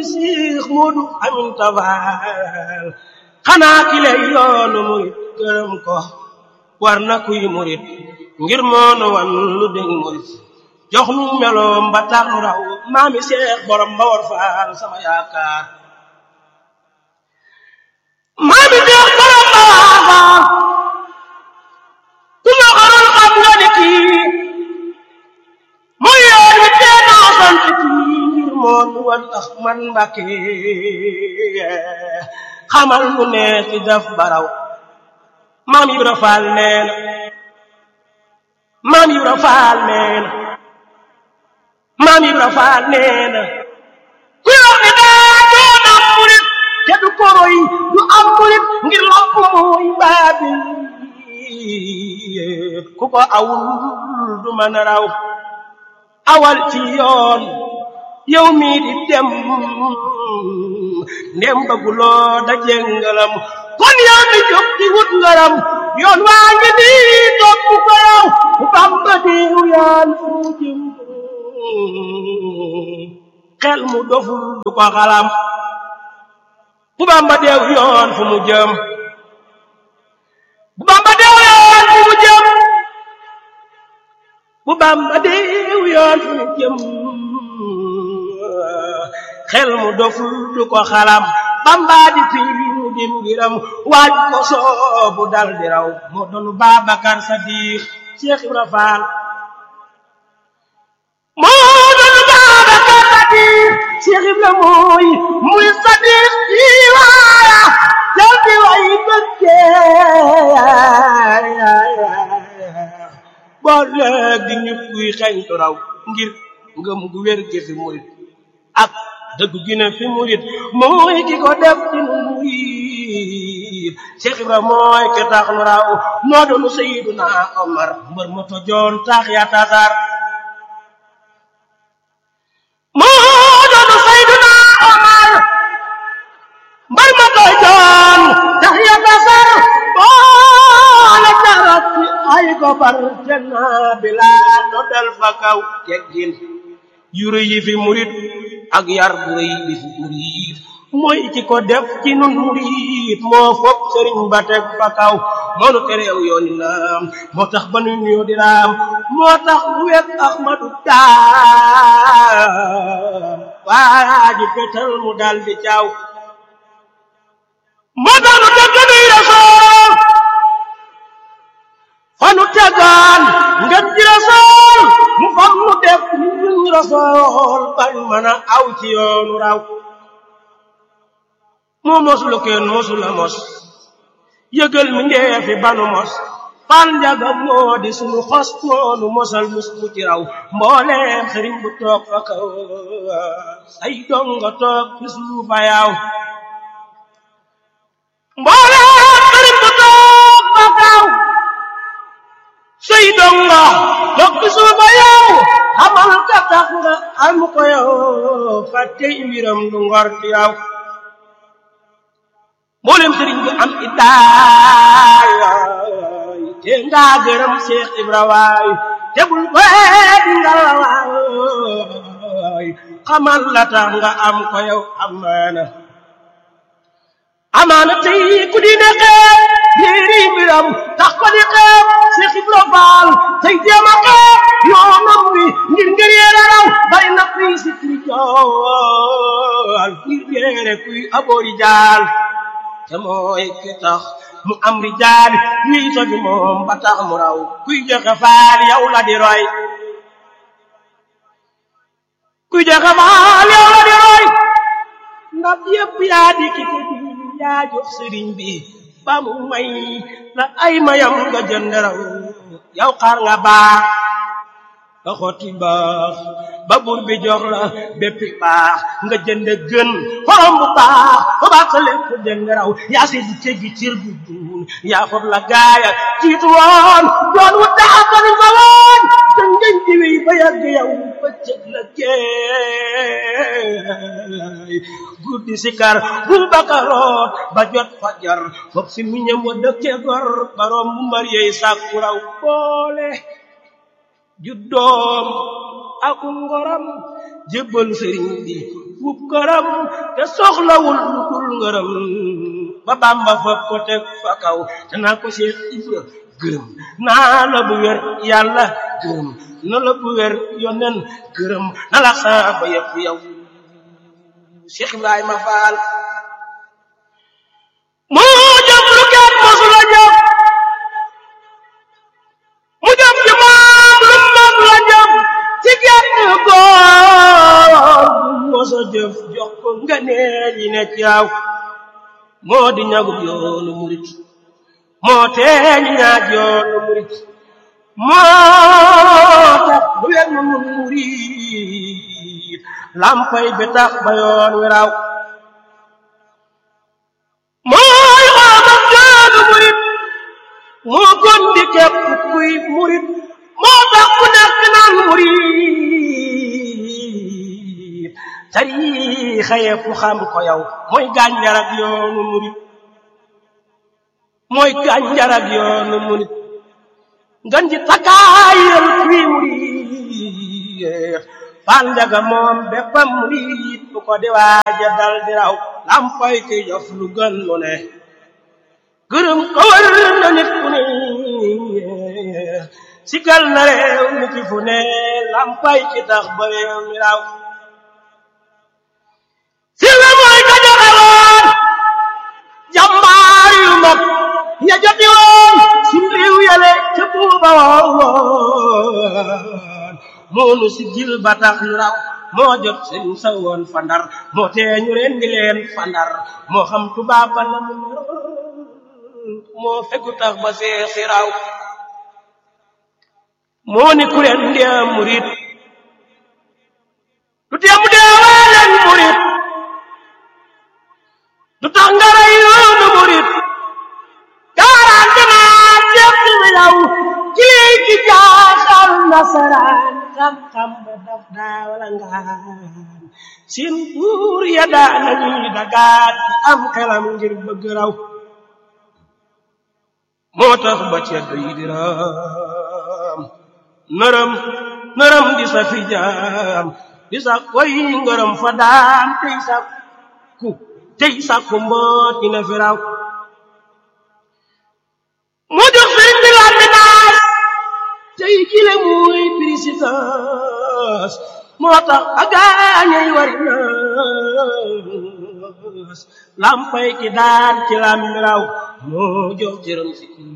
Seex Moodu Aminta Faal xanaa ki lay yoonu murit gërëm ko war na kuy murit ngir moonu wan lu dëng murit jox nu meloom ba tax nu raw maami Seex borom ba war faal sama yaakaar maami Seex borom ba war faal ku ma xaroon xam nga ni kii muy yoon wi tee naa sant kii ngir moonu wan tax man Mbàkke xamal nu ne ci def baraw maam Ibra Faal nee na maam Ibra Faal nee na maam Ibra Faal nee na ku yor ni daa doon am murit te du koro yi du am murit ngir lamp mooy baabil ku ko awul du mën a raw awal ci yoon yow mii di dem ndem bëgguloo daje ngalam kon yow mi jóg di wut ngaram yoon waa ngi nii topp ko yow bu Bamba diw yaan fu jëm xel mu doful du ko xalam bu Bamba deew yoon fu mu jëm bu Bamba deew yoon fu mu jëm bu Bamba deew yoon fu mu jëm xel mu doful du ko xalam Bamba di fii mu dim ngiram waaj ko soobu dal di raw moo doon Babacar Sadiq Cheikh Ibra Fall moo doon Babacar Sadiq Cheikh Ibra mooy muy Sadiq ci waaya jal di way bëggee boo léegi ñu kuy xeñtu raw ngir ngëm gu wér gi fi murit ak dëgg gi ne fi murit mooy ki ko def ci nu murit Cheikh Ibra mooy ki tax nu raw moo doonu Seydina Omar mbër ma tojoon tax ya tasar moo doonu Seydina Omar mbër ma tojoon tax ya tasar boole jarat ci ay gobar te naa bilaa no del fa kaw teggin yu rëy yi fi murit ak yar bu rëy bi fi murit mooy ki ko def ci nun murit moo fopp sëriñ ba teg fa kaw moo nu tereew yooni laam moo tax ba nu nuyoo di raam moo tax mu wet Ahmadu daam waa ji fetal mu dal di caaw moo tax nu teg nuy rasool fa nu tegaan ngeen ji rasool mu fam nu def ñu rasool bañ mën a aw ci yoonu raw moo mos lu kenn mosula mos yëgal mi ndeefi banu mos fal njaga moo di sunu xos moonu mosal mus mu ci raw mbooleem sëriñ bu toog fa kaw say donga toog fi suufa yaaw mbooleem sëriñ bu toog fa kaw say donga toog fi suufa yaaw xamal ka tax nga am ko yow fàtte mbiram du ngor ci yow mboolem sëriñ bi am idaay te nga gërëm Seex Ibra waay te bul weet nga waay xamal la tax nga am ko yow amaana amaana tey ku di ne xeeb yéeri mbiram tax ko di xeeb Seex Ibra Faal tey jéem a xeeb yoonam wi ngir ngir yéere raw bari na kuy sikri jool ngir yéere kuy aboori jaal te mooy ki tax mu am rijaal ñuy sogi moom ba tax mu raw kuy joxe faal yow la di roy kuy joxe faal yow la di roy ndab yépp yaa di ki ko di yaa jox sëriñ bi ba mu may la ay mayam nga jënd raw yow xar nga baax nga xotti baax ba buur bi jox la béppi baax nga jënd gën xorom bu baax ba baax sa lépp jënd raw yaa si di teggi cir bu duun yaa foog la gaaya jiitu woon doon wu daafari fa woon te ngeen di wéy ba yàgg yow ba cëg la jeey guddi sikar bul bakaroot ba jot fajar foog si miñam wa dëkke gor baroom bu mbar yeey sàkku raw boole juddoom ak ngoram jébbal sëriñ bi suufub këram te soxlawul lu dul ngërëm ba Bàmba fab ko teg fa kaw te naa ko Seex Ibra gërëm naa la bu wér yàlla gërëm na la bu wér yonen gërëm na la saaba yëpp yow Seex Ibrahima Faal moo jëf lu kenn mosula jëf mu jëf ci moom lu moom la jëf ci genn góor bu mosa jëf jox ko nga nee yi ne ci yaw moo di ñagub yoonu murit moo teeñ ñaaj yoonu murit moo tax bu wer nu nun murit lampay bi tax ba yoon wi raw mooy xoomal yoonu murit moo gon di képp kuy murit moo tax ku nekk naan murit tariixa yépp xam ko yow mooy gànjar ak yoonu murit mooy gànjar ak yoonu murit ngan ji takkaayal kuy murit fal njaga moom béppam murit bu ko di waaja dal di raw lampay ki jof lu gën lu ne gërëm ko war na nit ku ne sikal na réew mi ci fu ne lampay ki tax ba réew mi raw si la mooy ka joxe woon jàmbaar yu mag ya joti woon si réew yale ca buuba woon moonu si gil ba tax ñu raw moo jot seen sa woon fandar moo tee ñu ren di leen fandar moo xam tubaab ba la mu moo fegu tax ba see si raw moo ni ku leen ndee murit du tee mu dee waa leen murit du tax nga rey yoonu murit garanti naa seet na yow ci lii ci jaaxal nasaraan xam-xam ba daf daa wala ngaan seen buur ya daa nañuy dagaat di am xelam ngir bëgg raw moo tax ba ceddo yi di raam nërëm nërëm di sa fi jaam di sa koy ngërëm fa daam tey sa ku tey sa ku mboot dina fi raw moo jox sëriñ bi laat bi naas tey kile muy présidence moo tax a gaañay wari naas lampay ki daan ci lam raw moo jox jërëm si